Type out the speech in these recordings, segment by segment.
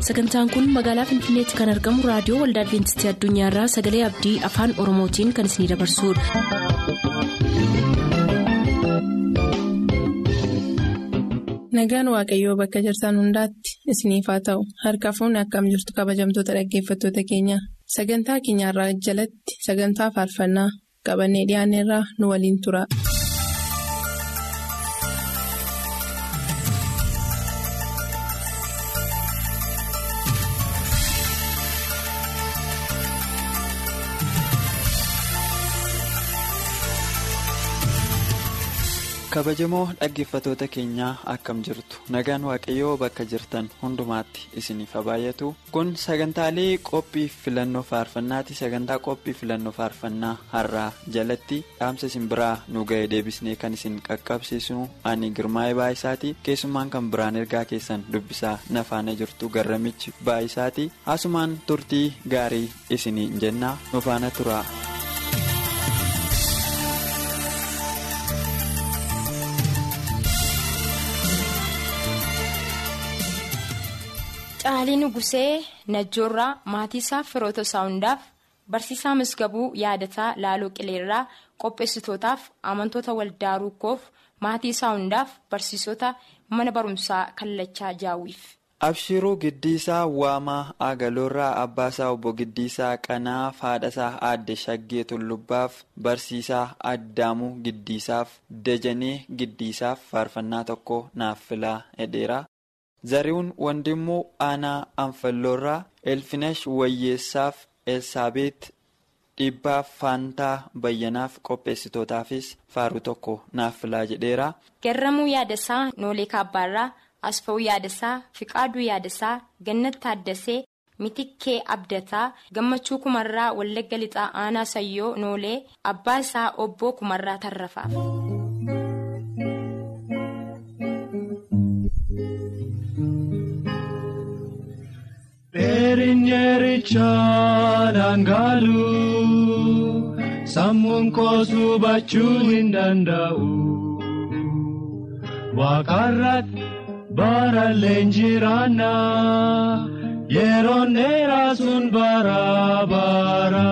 sagantaan kun magaalaa finfinneetti kan argamu raadiyoo waldaa adventistii addunyaarraa sagalee abdii afaan oromootiin kan isinidabarsudha. nagaan waaqayyoo bakka jirtan hundaatti isiniif haa ta'u harka fuunni akkam jirtu kabajamtoota dhaggeeffattoota keenya sagantaa keenyarraa jalatti sagantaa faarfannaa qabannee dhiyaanneerraa nu waliin tura. kabajamoo dhaggeeffatoota keenyaa akkam jirtu nagaan waaqayyoo bakka jirtan hundumaatti isiniif baay'atu kun sagantaalee qophii filannoo faarfannaati sagantaa qophii filannoo faarfannaa har'aa jalatti dhaamsa isin biraa nu ga'e deebisnee kan isin qaqqabsiisnu ani girmaa'ee baay'isaati keessumaan kan biraan ergaa keessan dubbisaa nafaana jirtu garramichi baay'isaati asumaan turtii gaarii isinii jennaa nu faana tura. Caalii Nugusee Najjoorraa maatii isaa firoota isaa hundaaf barsiisaa misgabuu yaadataa laaloo qileerraa qopheessitootaaf amantoota waldaa rukkoof maatii isaa hundaaf barsiisota mana barumsaa kallachaa jaawwiif. Abshiruu Giddiisaa Waamaa Agaloorraa Abbaasaa Obbo Giddiisaa Qanaa Haadhasaa Aadde Shaggee Tullubbaaf Barsiisaa Addaamuu Giddiisaaf Dajanee Giddiisaaf faarfannaa tokko naaf filaa hedheera. Zarihuun Wandimmoo Aanaa Anfalloorraa Elfinesh Wayyeessaaf Elsaabeet Dhibbaaf Faantaa Bayyanaaf qopheessitootaafis faaruu tokko naaf filaa jedheera. Garramuu Yaadasaa Noolee Kaabbaarraa Asfa'uu Yaadasaa Fiqaaduu Yaadasaa Gannat Taaddasee Mitikkee Abdataa Gammachuu Kumarraa Wallagga Lixaa Aanaa Sayyoo Noolee Abbaa isaa Obboo Kumarraa Tarrafaaf. Dheerinyeerichaa dhangaalu sammuun koosuu bachuu hin danda'u. Waaqarratti barallee jiraanna yeroon dheeraa sun bara bara.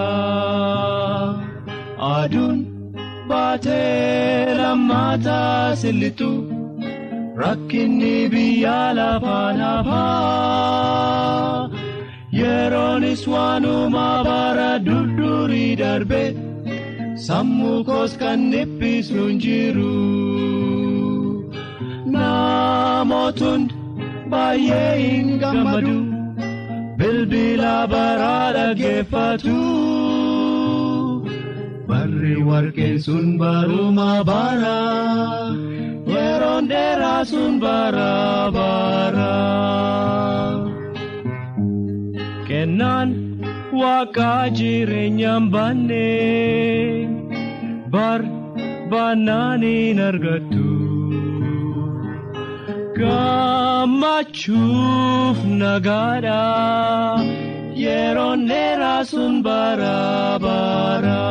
Aduun baatee lammaataa sillitu rakkinni biyya lafaan hafaa. Yeroonis waanuma bara durdurii darbe sammuu koos kan dhiphisu hin jiru. Namootni baay'ee hin gammadu bilbila baraa dhaggeeffatu. Barri warqeen sun baruma bara yeroon dheeraa sun bara bara. Kennaan waaqaa jireenyaan baannee bar baannaan hin argattu. Gammachuuf nagaadha yeroon dheeraa sun bara bara.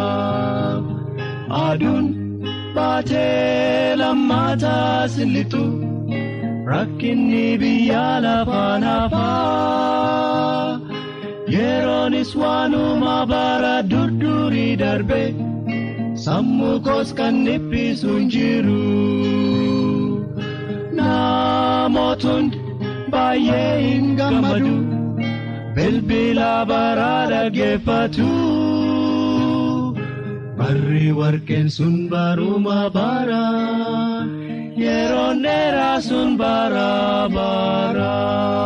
Aduun baatee lammaataa sillitu. Rakkinni biyya lafaan hafaa yeroonis waanuma bara durdurii darbe sammuu koos kan dhiphisu hin jiru. Namootni baay'ee hin gammadu bilbila baraa dhaggeeffatu. Barri warqeen sun baruma bara. Yeroon dheeraa sun bara bara.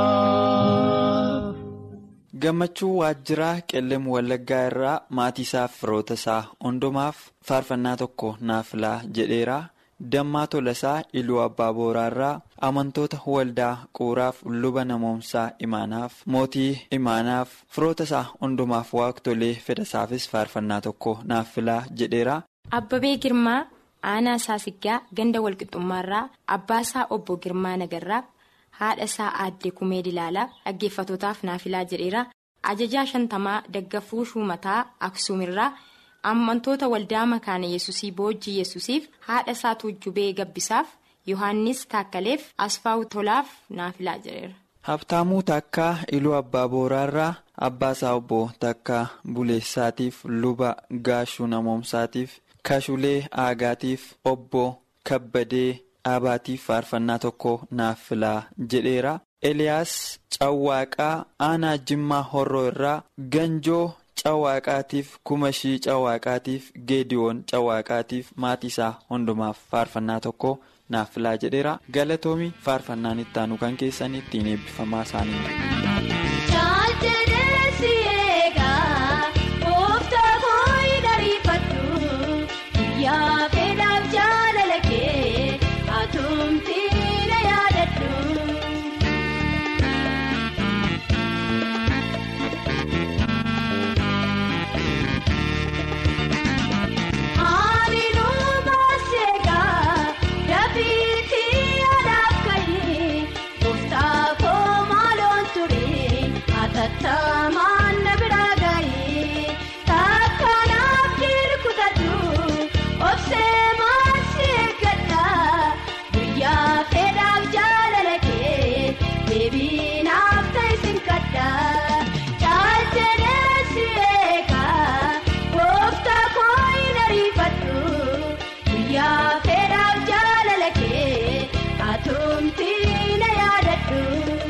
Gammachuu waajjiraa qellem wallaggaa irraa maatii isaaf firoota isaa hundumaaf faarfannaa tokko naaf filaa jedheera. Dammaa Tolasaa Iluu Abbaa Booraarraa amantoota waldaa quuraaf luba namoomsaa imaanaaf mootii imaanaaf firoota isaa hundumaaf waaqtolee fedhasaafis faarfannaa tokko naaf filaa jedheera. Abbabee Girmaa. aanaa isaa siggaa ganda walqixxummaarraa abbaa isaa obbo girmaa nagarraa haadha isaa aadde kumee dilaalaa dhaggeeffatootaaf naafilaa jedheera ajajaa shantamaa daggafuu shuumataa aksuumirraa amantoota waldaa makaana yesusii boojjii yesusiif haadha isaa tuujjubee gabbisaaf yohaannis taakkaleef asfaa'u tolaaf naafilaa jedheera. Habtaamuu takkaa iluu abbaa booraarraa abbaasaa obbo takkaa buleessaatiif luba gaashuu namoomsaatiif kashulee aagaatiif obbo kabbadee dhaabaatiif faarfannaa tokko naaf filaa jedheera. Eliyaas Cawwaaqaa aanaa Jimmaa Horroo irraa Ganjoo Cawwaaqaatiif Kumashii Cawwaaqaatiif Geediyoon Cawwaaqaatiif maatii isaa hundumaaf faarfannaa tokko naaf filaa jedheera. Galatoomi faarfannaan itti aanu kan keessan ittiin eebbifamaa isaanii. Tattamaan na biraa gahee takkanaaf dirqutatu obsee maasii eeggadha guyyaa fedhaaf jaalala kee deebiinaaf ta'isin kadha caalcheedheessi eegaa gooftaa koo hin ariifadhu guyyaa fedhaaf jaalala kee atumtii na yaadadhu.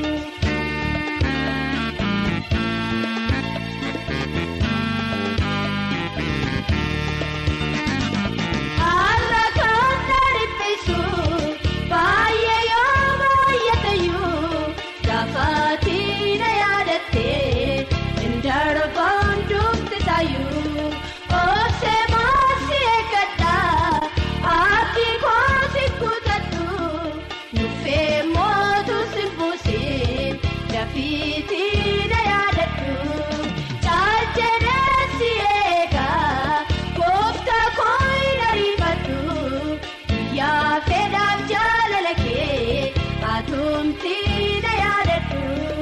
Har'a kan dhiphisu baay'ee yoo baay'atayyuu gaafatti na yaadattee indarbaan dubbisaayyuu obsee maasii eeggadha abdii kooti kutadhu nuffee mootu simbuusee dafiitii na yaadadhu caalcheedheessi eegaa gooftaa koo hin ariifadhu guyyaa fedhaaf jaalala kee atumtii na yaadadhu.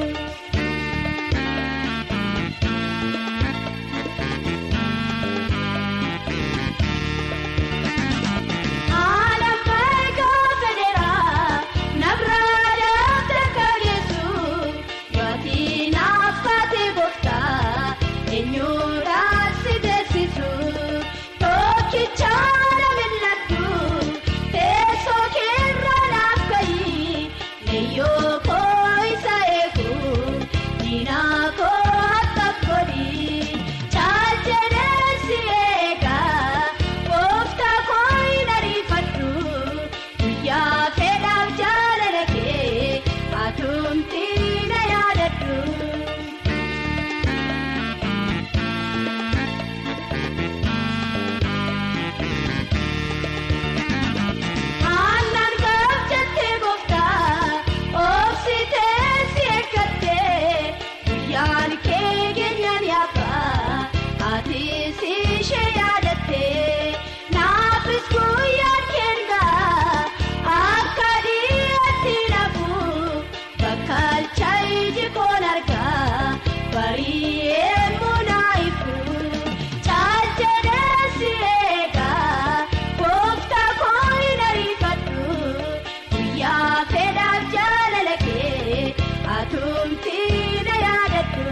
Alammaa gaafa dheeraa nabraa daafte kageessu yootiin affaatee gooftaa eenyuudhaan si beeksisu tokkicha na mil'adhu teessoo keerra naaf gahi leeyyoo koo isa eegu diinaa koo akka godhi caalcheedheessi eegaa gooftaa koo hin ariifadhu guyyaa fedhaaf jaalala kee atumtii na yaadadhu. Aannan gaafchattee gooftaa obsitee si eeggattee guyyaan kee keenyan yaabaa ati si ishee yaadattee naafis guyyaan keenyaa akka dhiyaatti nafu bakka alchaayi koon argaa bari'ee munaayifu caalcheedheessi eegaa gooftaa koo hin ariifadhu guyyaa fedhaaf jaalala kee atumtii na yaadadhu.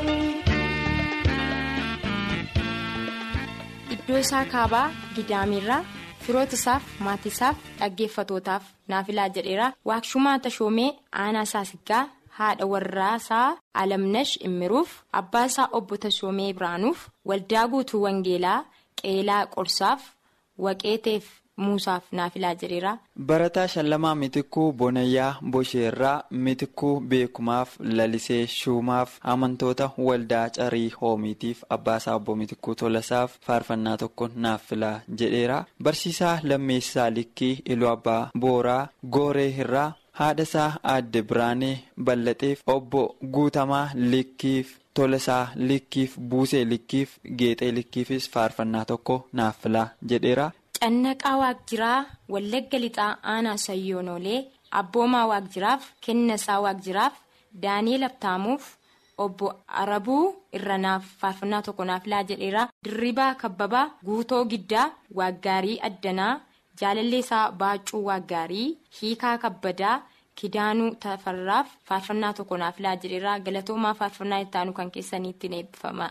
Iddoo isaa kaabaa Gidaamirraa firoota isaaf maatii isaaf dhaggeeffatootaaf naafilaa jedheera waakshumaa tashoomee aanaa saasiggaa haadha warraa isaa alamnash immiruuf abbaa isaa obbo tashoomee biraanuuf waldaa guutuu wangeelaa qeelaa qorsaaf waqeeteef muusaaf naafilaa jedheera. Barataa Shallamaa Mitikuu Bonayyaa Bosheerraa Mitikuu Beekumaaf Lalisee Shuumaaf amantoota waldaa Carii Hoomiitiif Abbaasaa Obbo Mitikuu Tolasaaf faarfannaa tokko naaf filaa jedheera. Barsiisaa Lammeessaa Likkii Iluu Abbaa Booraa Gooree irraa haadhasaa Aadde Biraanee Ballaxeef Obbo Guutamaa Likkiif Tolasaa Likkiif Buusee Likkiif Geexee Likkiifis faarfannaa tokko naaf filaa jedheera. Cannaqaa Waaqjiraa Wallagga Lixaa Aanaa Sayyoonolee Abboomaa Waaqjiraaf Kennasaa Waaqjiraaf Daani'eel Abtaamuuf Obbo Arabuu Irranaaf faarfannaa tokko naaf filaa jedheera. Dirribaa Kabbabaa Guutoo Giddaa Waaggaarii Addanaa Jaalalleesaa Baacuu Waaggaarii Hiikaa Kabbadaa kidaanuu tafarraaf faarfannaa tokko naaf laa jedheerraa galatoomaa faarfannaa ittaanu kan keessaniitti eebbifama.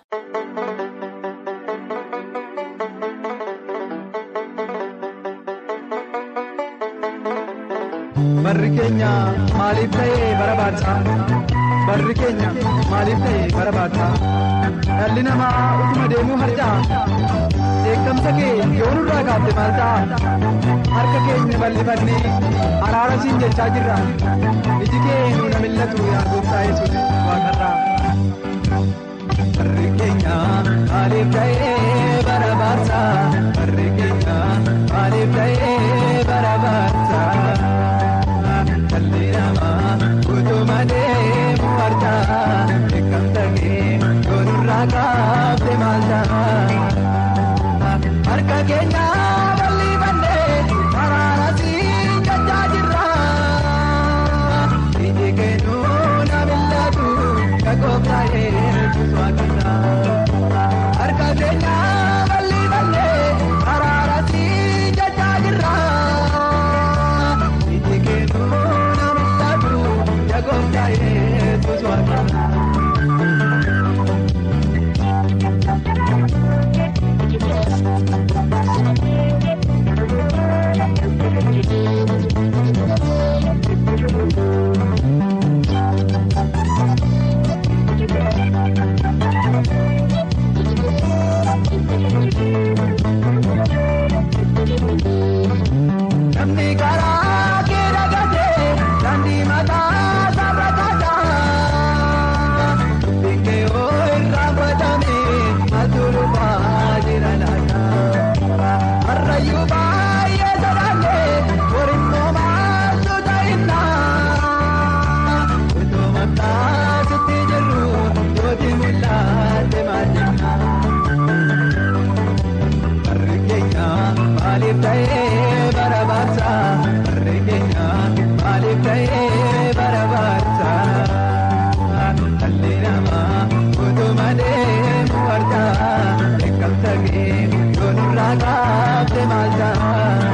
Barri keenya maaliif ta'ee bara baadsaa? Barri keenya maaliif ta'ee bara baadsaa? Dhalli namaa utuma deemuu harca'a. Eeggamsa kee yoo nurraa kaafte maal ta'a? Harka keenya bal'ifannee araara siin jechaa jirra. Iji kee nu na millatu yaa gooftaa yesuus waaqarraa. Barri keenya maaliif ta'ee bara baadsaa? Barri keenya maaliif ta'ee bara baadsaa? Dhalli namaa utuma deemuu harca'a. Eeggamsa kee yoo nurraa kaafte maal ta'a? Harka keenya bal'ifannee araara siin jechaa jirra. Iji kee nu na millatu yaa gooftaa yesuus waaqarraa. Harka keenya bal'ifannee araara siin jechaa jirra. Iji kee nu na millatu yaa gooftaa yesuus waaqarraa. Namni karaa kee dagatee daandii mataa sarara kataa. Bikkee yoo irraa godhamee maaltu jira laata? Harrayyuu baay'ee sodaannee warinnoo maaltu ta'innaa? Otoo maqaasitti jirru yooti mul'ate maalinnaa? Barri keenya maaliif ta'ee bara baadsaa? Barri keenya maaliif ta'ee bara baadsaa? Dhalli namaa utuma deemuu harca'a. Eeggamsa kee yoo nurraa kaafte maal ta'a?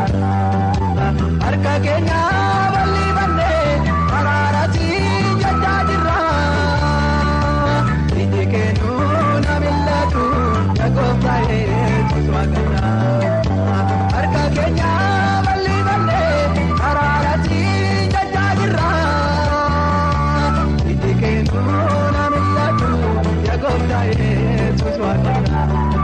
Harka keenya bal'ifannee araara siin jechaa jirra. Iji kee nu na millatu yaa gooftaa yesuus waaqarraa. Harka keenya bal'ifannee araara siin jechaa jirra. Iji kee nu na millatu yaa gooftaa yesuus waaqarraa.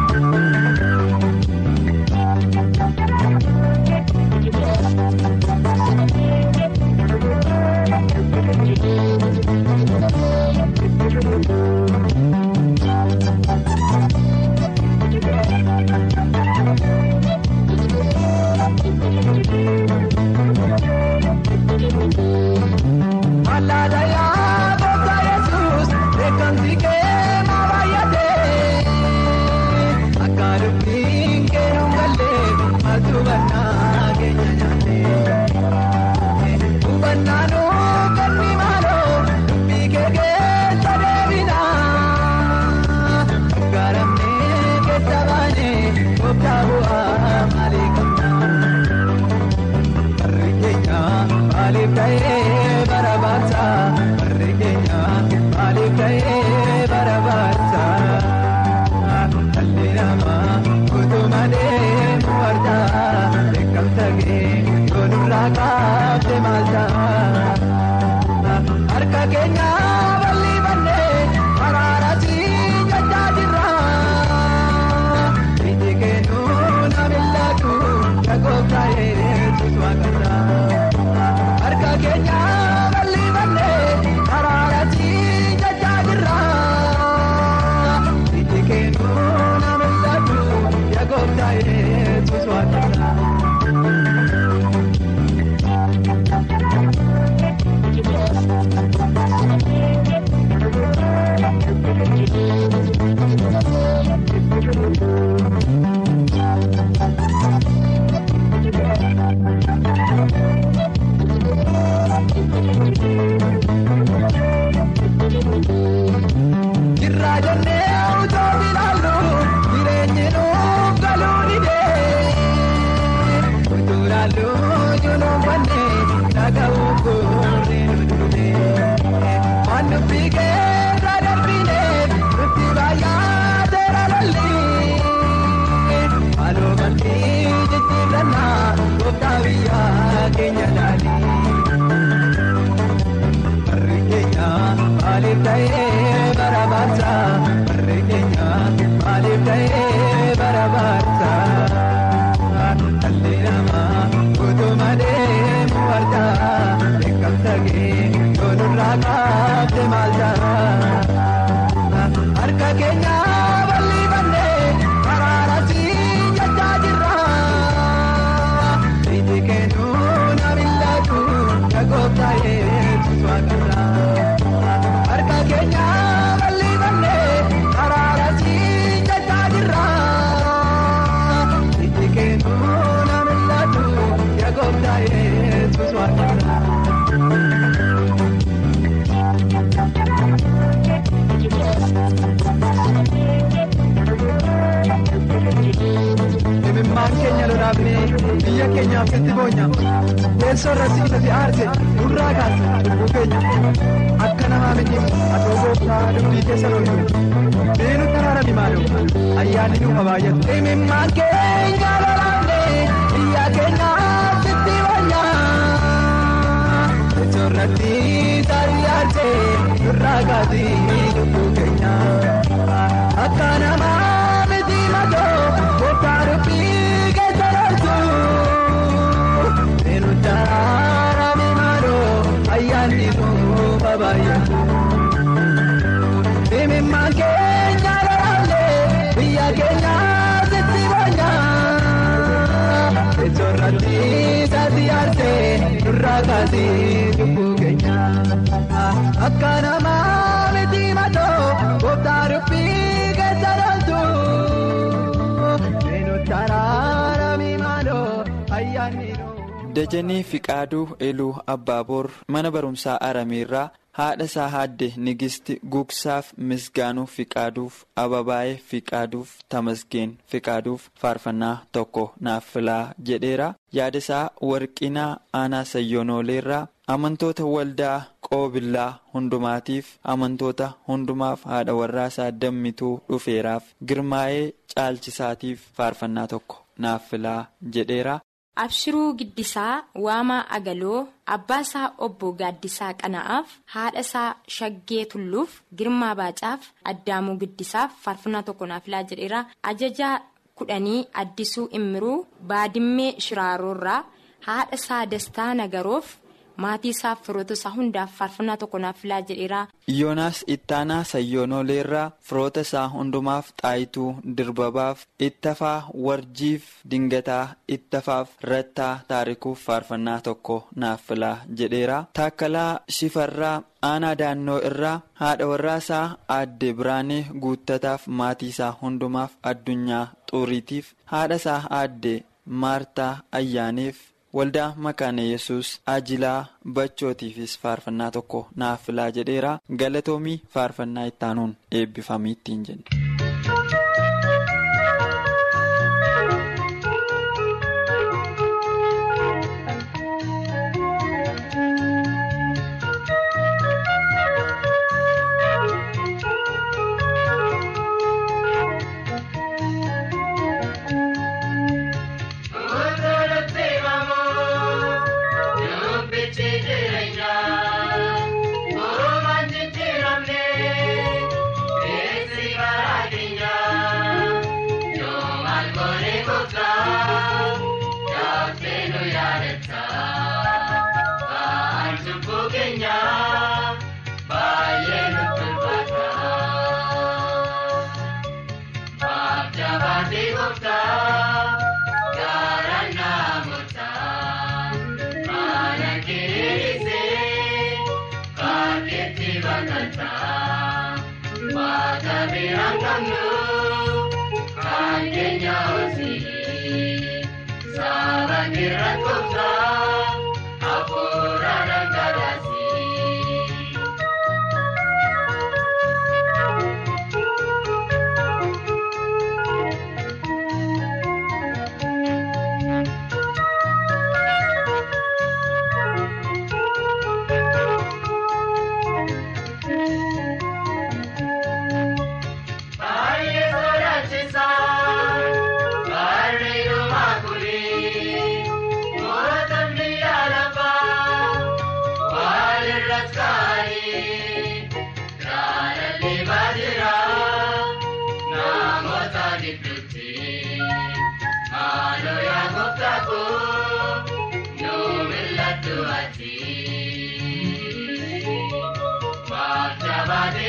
Malaalayaa gooftaa yesuus beekamti kee maa baay'atee akka dubbiin kee nu galee maaltu bannaa keenya nyaatee hubannaa nu kenni maaloo dubbii kee keessa deebinaa garamnee keessa baanee gooftaa bu'aa maalii qabnaa. Barri keenya maaliif ta'ee bara baadsaa? Barri keenya maaliif ta'ee bara baadsaa? Dhalli namaa utuma deemuu harca'a. Eeggamsa kee yoo nurraa kaafte maal ta'a? Harka keenya bal'ifannee araara siin jechaa jirra. Iji kee nu na millatu yaa gooftaa yesuus waaqarraa. Harka keenya bal'ifannee araara siin jechaa jirra. Iji kee nu na millatu yaa gooftaa yesuus waaqarraa. Jirraa jennee utoo ilaallu jireenyi nuuf galuu didee utuu ilaallu junuunfannee dhaga'uu goonee dubbii keessa darbinee nuti baay'aa seera lolli. Halluu maltii jijjiirannaa gooftaa biyyaa keenya daali. Barri keenya maaliif ta'ee bara baasa? Barri keenya maaliif ta'ee bara baasa? Dhalli namaa utuma deemu argaa beekamsa kee yoo nurraa qaabde maal ta'a? Harka keenya bal'ifannee karaara si jechaa jirra. Iji keenuu na mil'atu na gooftaa Yesuus waaqarra. Harka keenya bal'ifannee karaara si jechaa jirra. Iji keenuu na mil'atu na gooftaa Yesuus waaqarra. Imimmaan keenya lolaafnee biyya keenyaaf sitti boonya. Teessoo irratti isatti aarse nurraa kaase lubbuu keenya. Akka namaa miti atoo gooftaa dubbii keessa loltu. Beenu karaara maaloo ayyaanni nuuf baay'atu. Imimmaan keenya lolaafnee biyya keenyaaf sitti boonya. Teessoo irratti isatti aarse nurraa kaase lubbuu keenya. Akka namaa miti matoo gooftaa dubbii keessa loltu. Beenu karaara maaloo ayyaanni nuuf baay'atu. Imimmaan keenya lolaalee biyya keenya sitti boonya. Teessoo irratti isatti aartee nurraa kaasee lubbuu keenya. Akka namaa miti matoo gooftaa dubbii keessa loltu. Beenu karaara maaloo ayyaanni nuuf. Dajanee Fiqaaduu Eluu Abbaaboor mana barumsaa Arameerraa haadha isaa haadde Nigisti Gugsaaf Misgaanuu Fiqaaduuf Ababaayee Fiqaaduuf Tamasgeen Fiqaaduuf faarfannaa tokko naaf filaa jedheera. Yaada isaa Warqinaa Aanaa Sayyonooleerraa amantoota waldaa qoobillaa hundumaatiif amantoota hundumaaf haadha warraasaa dammituu dhufeeraaf girmaa'ee caalchisaatiif faarfannaa tokko naaf filaa jedheera. Abshiruu Giddisaa Waamaa Agaloo Abbaasaa Obbo Gaaddisaa Qana'aaf haadha isaa Shaggee Tulluuf Girmaa Baacaaf Addaamuu Giddisaaf faarfannaa tokko naaf filaa jedheera. Ajajaa kudhanii Addisuu Immiruu Baadimmee Shiraaroorraa haadha isaa Dastaa Nagaroof maatii isaaf firoota isaa hundaaf faarfannaa tokko naaf filaa jedheera. Yoonaas Ittaanaa Sayyonooleerraa firoota isaa hundumaaf xaayituu dirbabaaf ittafaa warjiif dingataa ittafaaf rattaa taarikuuf faarfannaa tokko naaf filaa jedheera. Taakkalaa Shifarraa aanaa daannoo irraa haadha warraasaa aadde Biraanee guuttataaf maatii isaa hundumaaf addunyaa xuuriitiif haadha isaa aadde Maartaa Ayyaaneef. waldaa makaana yesus ajilaa bachootiifis faarfannaa tokko naaf filaa jedheera galatoomii faarfannaa ittaanuun eebbifamii ittiin jenne.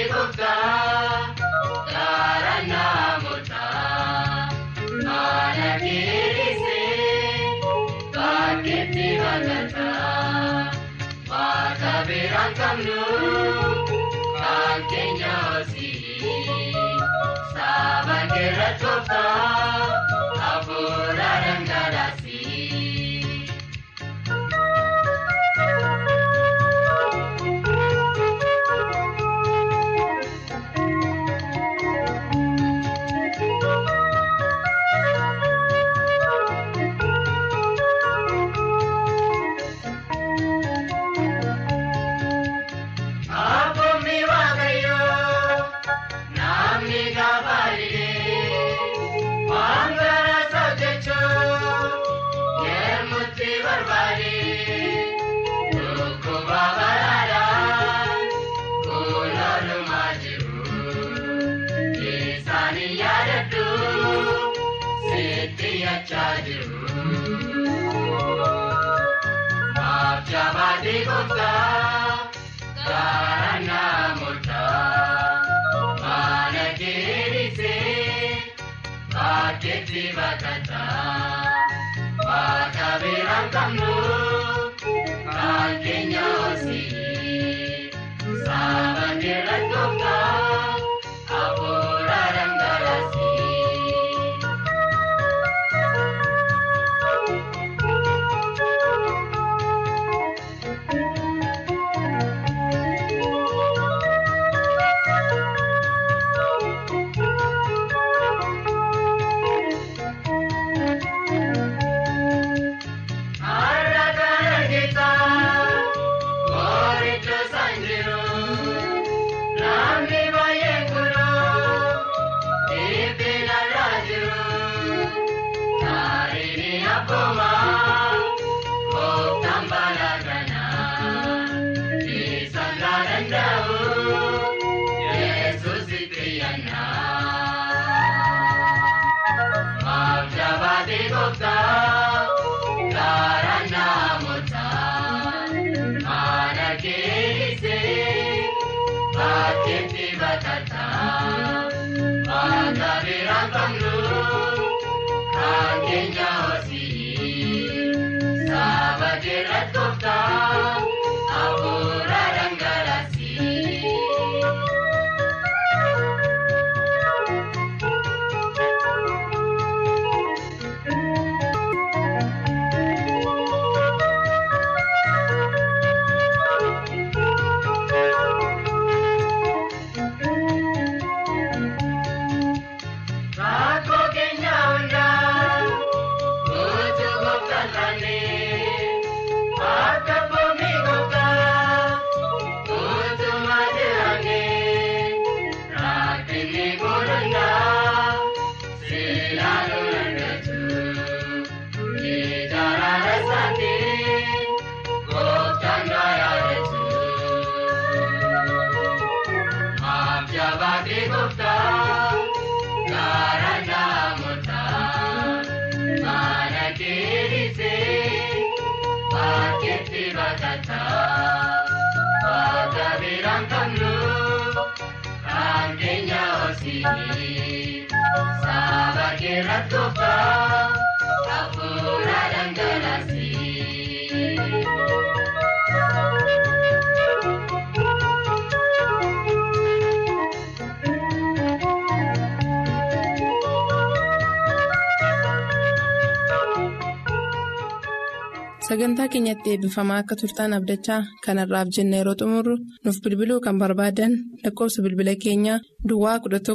sagantaa keenyatti eebbifamaa akka turtaan abdachaa kanarraaf jenna yeroo xumurru nuuf bilbiluu kan barbaadan lakkoofsa bilbila keenyaa duwwaa 11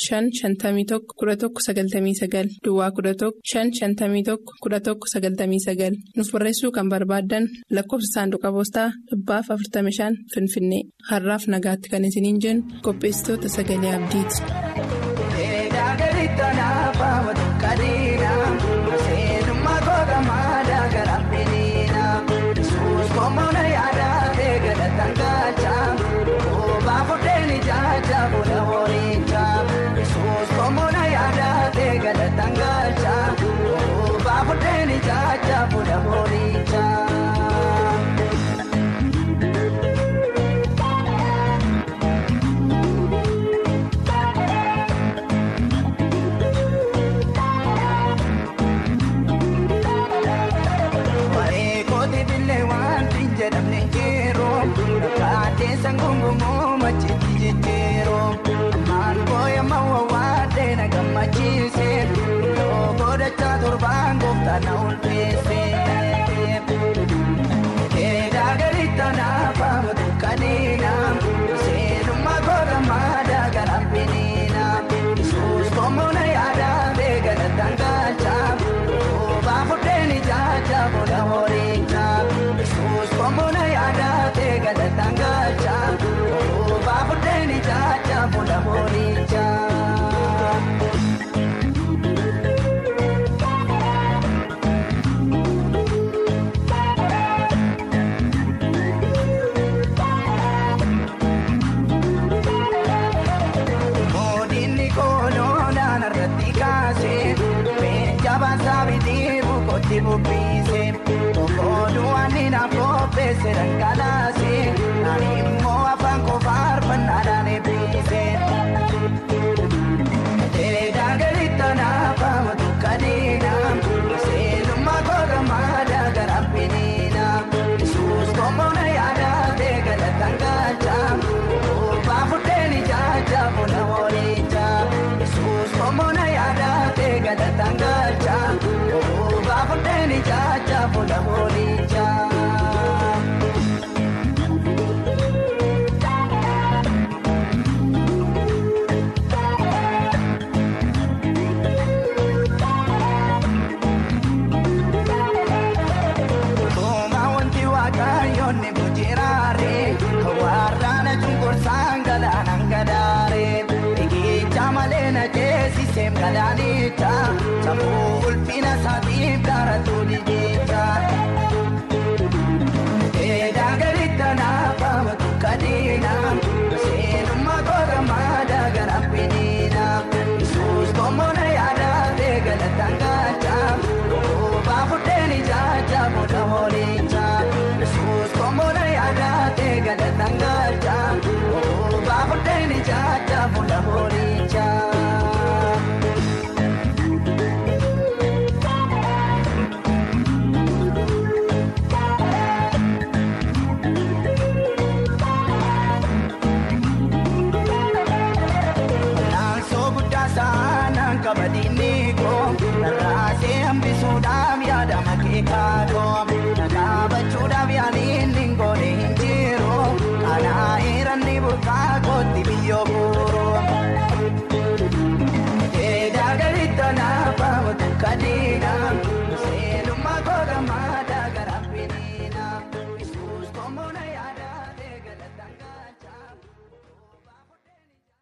551 11 99 duwwaa 11 551 11 99 nuuf barreessuu kan barbaadan lakkoofsa saanduqa poostaa dhibbaaf 45 finfinnee har'aaf nagaatti kan isiniin jennu qopheessitoota sagalee abdiiti. Koomana yaadaa ta'e galatan gaachaa Baafureen ijaajaa buna waliinjaa Yesuus koomana yaadaa ta'e galatan gaachaa Baafureen ijaajaa buna waliinjaa. torbaan gooftaan na ulfeesse. Keedaa galitti anaafama dukkaneena seenummaa goota maadaa garaan biniina. Yesuus koomuna yaadaa beekana tangaachaa oobaa fudheen ijaajaa booda horiichaa. Yesuus koomuna yaadaa beekana tangaachaa oobaa fudheen ijaajaa booda horiichaa. Moodinni kooloonaan irratti kaasee Beenjabaan saabitii bukotti bubbiise Okooduu ani naaf qopheesse dhangalaase Ani immoo afaan qofaa arfannaadhaan eebbise. Teedaa galitti anaafama dukkaneena Seenummaa goota maadaa garaan biniina Yesuus koomona yaadaa ta'e galatan gaachaa Oobaa fudheen ijaajaa buna horiichaa Yesuus koomona yaadaa ta'e galatan gaachaa Oobaa fudheen ijaajaa buna horiichaa. Tuma wanti waaqayyoonni bujjiraare warraana cunqursaan galaanaan gadaare eegicha malee na ceesisee galaanicha sammuu